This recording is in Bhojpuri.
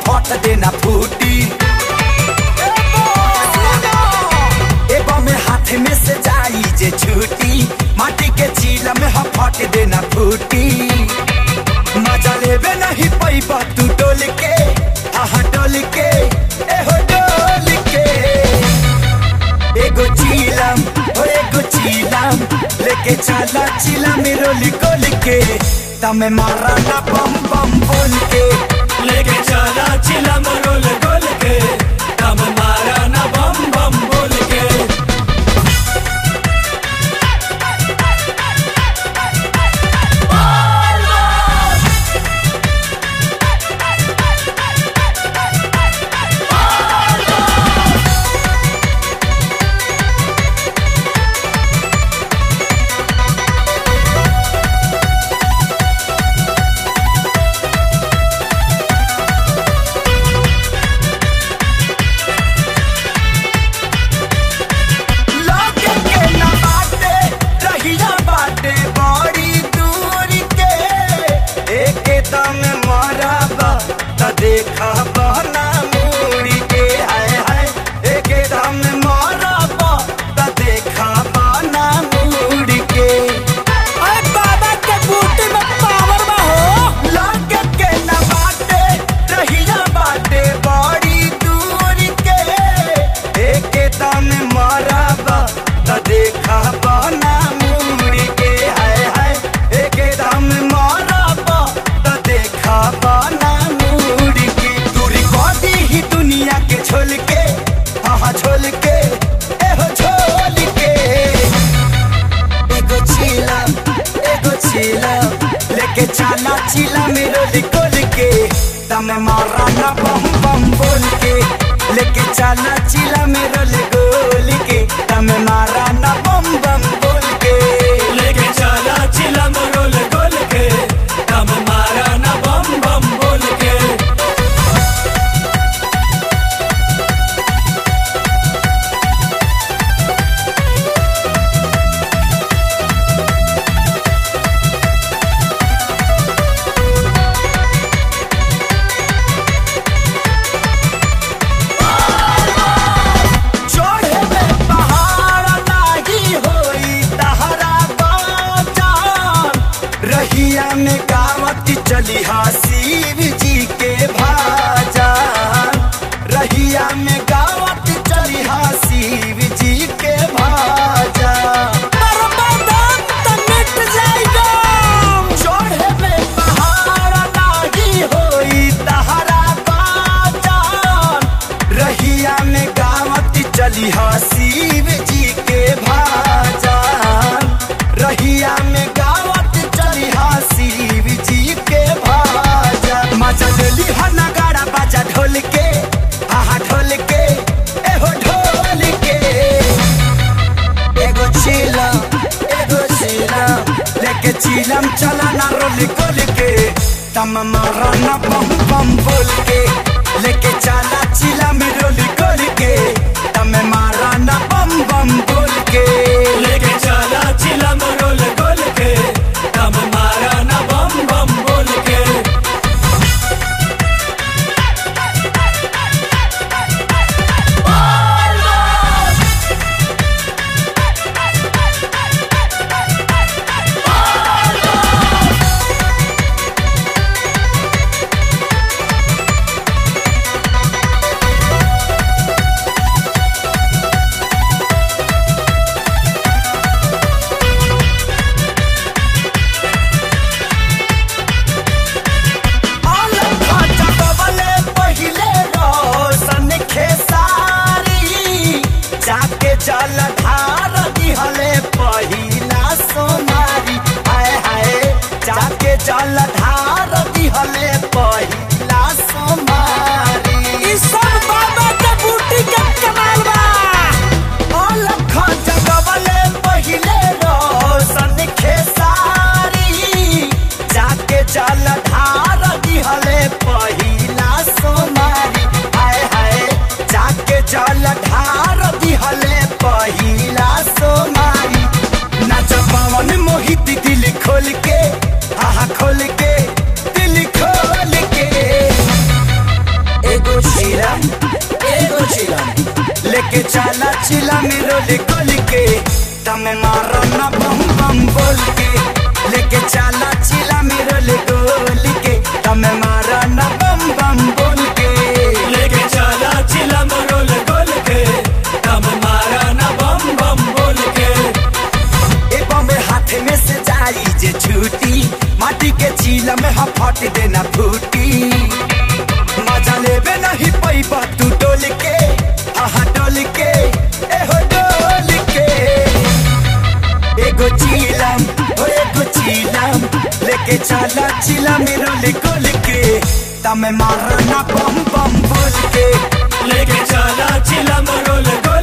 फट देना फूटी एबो में हाथ में से जाई जे छूटी माटी के चीला में हम फट देना फूटी मजा लेबे नहीं पैबा तू डोल के आहा डोल के एहो डोल के एगो चीलम ओ एगो चीलम लेके चला चीला में रोली गोल के तमे मारा ना बम बम बोल के लेके चला चिला मरोल गोल के दम मारा ना बम बम बोल के लोगे के ना बाटे रहिया बाटे बड़ी दूर के एके दम मरबा त देखा बना मुड़ी के हाय हाय एके दम मरबा त देखा बना मुड़ी के अरे बाबा के बूटी में पावर बा हो लोगे के ना बाटे रहिया बाटे बड़ी दूर के एके दम मरबा त देखा बना मुड़ी के हाय हाय एके दम मरबा त देखा बना मुड़ी के दूरी कदी ही दुनिया के छोल के हाँ छोल के एहो छोल के एगो चीला एगो चीला लेके चला चीला मेरो लिकोल के तमे मारा ना बम बम बोल के लेके चला चीला मेरो लिकोल के तमे मारा ना बम बम बोल के लेके चला चिला मरोल गोल के दम मारा ना बम बम बोल के चढ़े में पहाड़ नाही होई तहरा बाजान रहिया में गावत चली हा शिव जी के भाजान रहिया में गावत चली हा शिव जी के भाजान बर्बादान त मिट जाएगा चढ़े में पहाड़ नाही होई तहरा बाजान रहिया में गावत चली हा शिव जी के भाजान रहिया में गावत चली हा शिव जी के भाजान मजा लेली हा नगाड़ा बाजा ढोल के आहा ढोल के एहो ढोल के एगो चीलम एगो चीलम लेके चीलम चला ना रोली गोल के तम मारा ना बम बम बोल के लेके चला चीला में रोली गोल के तम मारा ना बम बम बोल के लेके चला चिला मरोल गोल के दम मारा ना बम बम बोल के ओ चिलम एगो चिलम लेके चला चिलम रोल गोल के तमे मारो ना बम बम बोल के लेके चला चिलम रोल गोल के तमे मारो ना बम बम बोल के लेके चला चिलम रोल गोल के दम मारा ना बम बम बोल के ए बम्बे हाथ में से जाई जे छूटी माटी के चीला में हम फट देना फूटी मजा लेबे नहीं पैबा तू डोल के आहा डोल के ए हो डोल के एगो चीलम ओ एगो चीलम लेके चला चिला मेरो ले गोल के तमे मारना बम बम बोल के लेके चला चिलम रोल गोल